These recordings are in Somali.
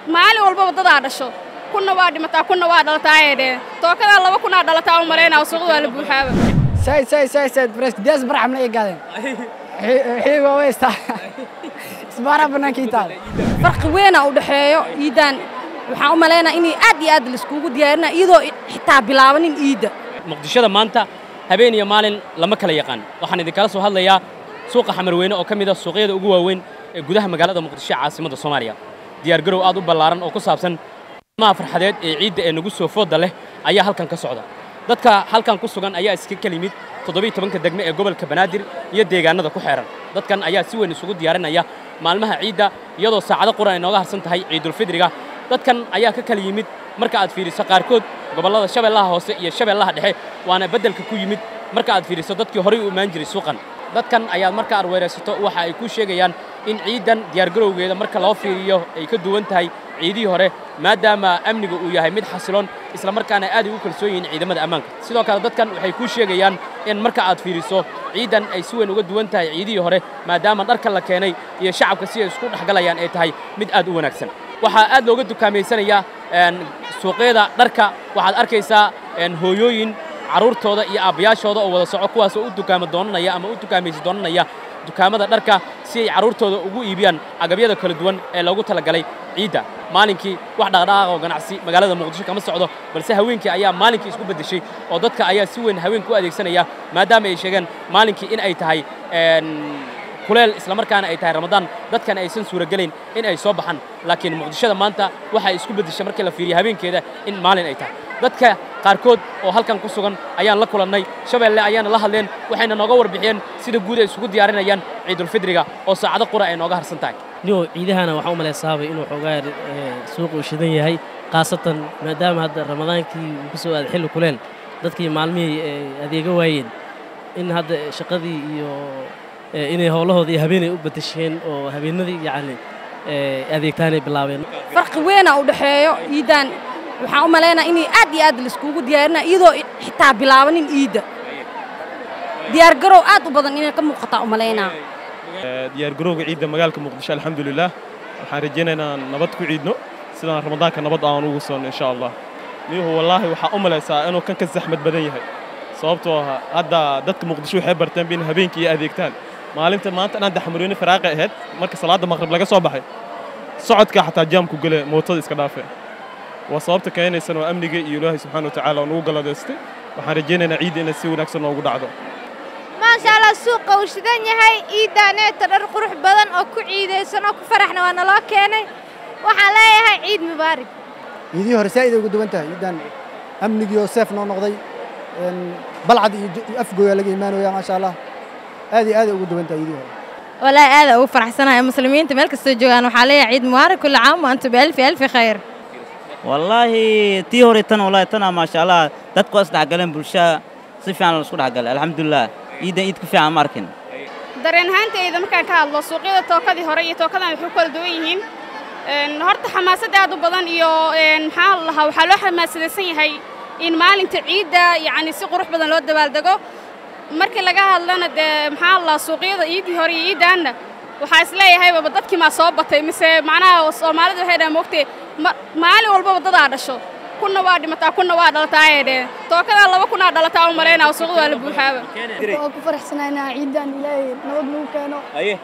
maalin walbaba dadaa dhasho kunna waa dhimataa kunna waa dhalataa ayay dheheen tookadaa laba kunaa dhalataa u malaynaa suuqda waa la buuxaaba Sai, sai, sai, sai, presidente Ibrahim na igaadeen. Xiiba weysta. Isbaara banaanka taal. farqi weyn u dhaxeeyo iidan waxaan u maleynayaa inay aad iyo aad la iskugu diyaarina iyadoo xitaa bilaabanin iidda muqdishada maanta habeen iyo maalin lama kala yaqaan waxaan idinkala soo hadlayaa suuqa xamarweyne oo ka mid ah suuqyada ugu waaweyn ee gudaha magaalada muqdisho caasimadda soomaaliya diyaargarow aad u ballaaran oo ku saabsan maha farxadeed ee ciidda ee nagu soo fooda leh ayaa halkan ka socda dadka halkan ku sugan ayaa iska kala yimid toddobiyo tobanka degme ee gobolka banaadir iyo deegaanada ku xeeran dadkan ayaa si weyn isugu diyaarinaya maalmaha ciidda iyadoo saacado quran ay nooga harsan tahay ciidulfidriga dadkan ayaa ka kala yimid marka aad fiiriso qaarkood gobollada shabeellaha hoose iyo shabeellaha dhexe waana beddelka ku yimid marka aad fiiriso dadkii horay u imaan jiray suuqan dadkan ayaad marka aad weeraysato waxa ay kuu sheegayaan in ciidan diyaargarowgeeda marka loo fiiriyo ay ka duwan tahay ciidihii hore maadaama amniga uu yahay mid xasiloon isla markaana aad ay u kalsoon yihiin ciidamada ammaanka sidoo kale dadkan waxay kuu sheegayaan in marka aad fiiriso ciidan ay si weyn uga duwan tahay ciidihii hore maadaama dharka la keenay iyo shacabka si ay isku dhexgalayaan ay tahay mid aad u wanaagsan waxaa aad looga dukaamaysanaya suuqyada dharka waxaad arkaysaa hooyooyin carruurtooda iyo aabbayaashooda oo wada soco kuwaasoo u dukaamo doonanaya ama u dukaamaysi doonanaya dukaamada dharka si ay carruurtooda ugu iibiyaan agabyada kala duwan ee loogu talagalay ciidda maalinkii wax dhaqdhaqaaq oo ganacsi magaalada muqdisho kama socdo balse haweenkii ayaa maalinkii isku beddeshay oo dadka ayaa si weyn haweenka u adeegsanaya maadaama ay sheegeen maalinkii in ay tahay kuleel isla markaana ay tahay ramadaan dadkan aysan suuragelayn in ay soo baxaan laakiin muqdishada maanta waxay isku beddeshay markii la fiiriyo habeenkeeda in maalin ay tahay dadka qaarkood oo halkan ku sugan ayaan la kulannay shabeelle ayaana la hadleen waxayna nooga warbixiyeen sida guud ay isugu diyaarinayaan ciidulfidriga oo saacado qura ay nooga harsan tahay niyow ciidahana waxaa u malaysaabay inuu xoogaa suuqa uu shidan yahay khaasatan maadaama hadda ramadaankii uu ku soo aaday xilli kuleel dadkii maalmihii adeega waayeen in hadda shaqadii iyo inay howlahoodii habeenay u bedesheen oo habeenadii yacni adeegtaanay bilaabeen farqi weyn u dhaxeeyo iidan waxaan u maleynayaa inay aad iyo aad la iskugu diyaarina iyadoo xitaa bilaabanin iidda diyaargarow aad u badan inay ka muuqataa u malaynaa diyaargarowga ciidda magaalka muqdisho alxamdulilah waxaan rajaynaynaa nabad ku ciidno sidaan ramadaanka nabad aan ugu soonno insha allah niyuhu wallaahi waxaa u malaysaa inuu kan ka saxmad badan yahay sababtoo ah hadda dadka muqdisho waxay barteen in habeenkii iyo adeegtaan maalinta maanta inaan daxmarweyne faraaqay ahayd marka salaadda maqrib laga soo baxay socodka xataa jaamku gale mootada iska dhaafee waa sababta keenaysan oo amniga iyo ilaahay subxaana watacaala oo nagu galladaystay waxaan rajaynaynaa ciidda inay si wanaagsan noogu dhacdo maasha allah suuqa uu shidan yahay ciiddaaneeta dhar qurux badan oo ku ciidaysan oo ku faraxna waa naloo keenay waxaan leeyahay ciid mubaarig Ciidii hore saa'id ay ugu duwan tahay. Ciidan amnigii oo safe noo noqday. balcad iyo afgooya laga imaanaya maasha allah aad iyo aad ay ugu duwan tahay ciidii hore. والله هذا هو فرح سنة المسلمين تملك السجوان وحاليا عيد مبارك كل عام وأنتم بألف ألف خير والله tii hore tan wallahi tana maasha allah dadku is dhexgaleen bulshada si fiican la isku dhexgalay alxamdulilah ciidan ciid ku fiican ma arkin dareen ahaantayda markaan ka hadlo suuqyada tookadii hore iyo tookadan waxay ku kala duwan yihiin horta xamaasad aad u badan iyo maxaa la lahaa waxaa loo xamaasadaysan yahay in maalinta ciidda yacni si qurux badan loo dabaaldego markii laga hadlana dee maxaa la lahaa suuqyada ciiddii hore iyo ciiddaanna waxaa isleeyahay baba dadkii maa soo batay mise macnaha soomaalida waxay dhahaan moogtay maalin walbaba dadaa dhasho kunna waa dhimataa kunna waa dhalataa ayay dheheen tookadaa laba kunaa dhalataa u malaynaa suuqda waa la buuxaaba waa ku faraxsanaynaa ciidan ilaahay nabad nagu keeno aye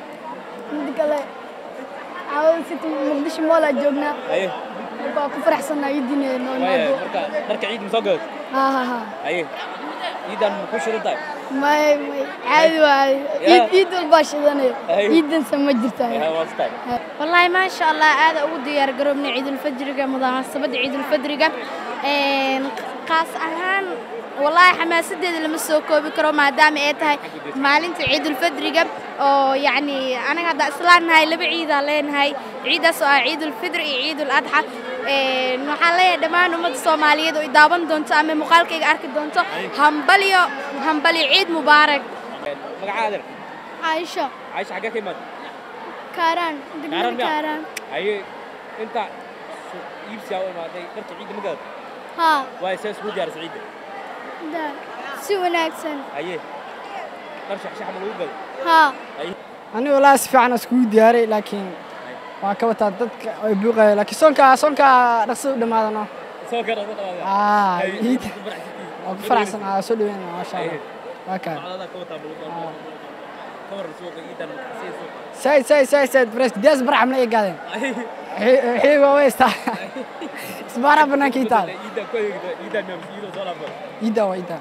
mid kale caawada city muqdisho moolaa joognaa marka waa ku faraxsanaa ciidin noo imaado dharka ciid ma soo gadad ha ha ha aye ciidan ma ku shidan tahay may may caadi waaye ciid ciid walbaa shidanaya ciidansa ma jirtaa والله ما شاء الله هذا أول ديار قربنا عيد الفجر مناسبة عيد الفجر قاس أهان والله حماسة لما سوكو بكرو ما دام إيتها مالنت عيد الفجر أو يعني أنا قاعدة أصلاً هاي لبي عيد علين هاي عيد سواء عيد الفجر عيد الأضحى waxaa leeyahay dhammaan ummadda soomaaliyeed oo i daawan doonto ama muuqaalkayga arki doonto hambalyo hambalyo ciid mubaarak magacaada caaisha caaisha xaggee ka imaad kaaraan Kaaraan degmada miyaa? kaaraan haye inta iibsiyaa u imaaday dharka ciidda ma gadad haa waayo see isugu diyaarisa ciidda da si wanaagsan haye dhar shaxshax ma lagu gaday haa haye Ani walahi si fiican iskugu diyaaray laakiin waa ka wataa dadka ay buuqaya laakiin soonka soonka dhaqso u dhamaadano aa ciida waa ku faraxsan aa soo dhaweynaa maasha allah waa kaa said said said said bres diyaas barxam la egaadeen wixii waa weystaa isbaaraa banaanka ii taal iida waa iida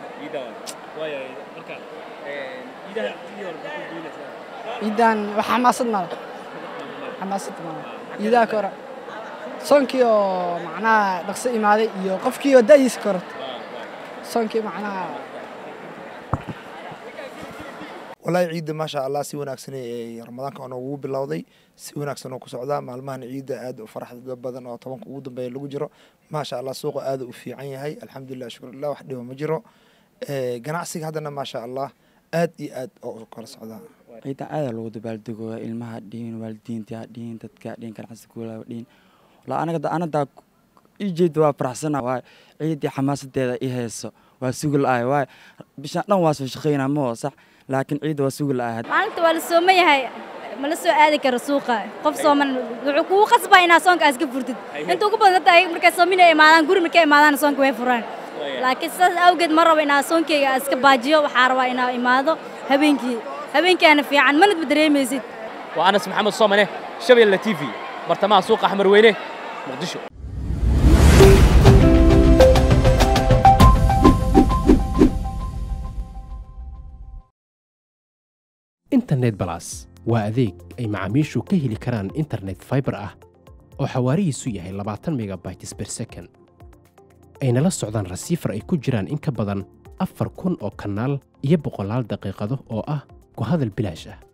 iidaan wax xamaasad mala xamaasad mala iidaa ka hore soonkii oo macnaha dhaqso imaaday iyo qofkii oo da'diisa ka horta soonkii macnaha wallaahi ciidda maasha allah si wanaagsan ee ramadaanka oo noogu bilowday si wanaagsan oo ku socdaa maalmahan ciidda aad u faraxda badan oo tobanka ugu dambeeya lagu jiro maasha allah suuqa aad u fiican yahay alxamdulilah shukrulah wax dhiba ma jiro ganacsiga haddana maasha allah aad iyo aad oo kala socdaa ciidan aada lagu dabaaldegooya ilmaha dhihin waalidiinta dhihin dadka dhihin ganacsigoola dhihin walaa anaga anadaa ijeeda waa faraxsana waay ciidii xamaasadeeda i hayso waa sugi la-ahay waay bishaan dhan waa soo shaqaynaa ma oo sax laakiin ciidda waa sugi la-ahay maalinta waa la sooma yahay ma la soo aadi karo suuqa qof sooman wuxuu kugu qasbaa inaad soonka iska furtid inta ugu badan dadda ayaga markay soomina imaadaan guri markay imaadaan soonka way furaan laakiin sidaas awgeed ma rabo inaa soonkeyga iska baajiyo waxaa rabaa inaa imaado habeenkii habeenkaana fiican manadba dareemaysid waa anas maxamed soomane shabeelle t v bartamaha suuqa xamarweyne muqdisho internet balas waa adeeg ay macaamiishu ka heli karaan internet fiber ah oo xawaarihiisu yahay labaatan megabytes per second ayna la socdaan rasiifar ay ku jiraan in ka badan afar kun oo kanaal iyo boqolaal daqiiqado oo ah ku hadal bilaash ah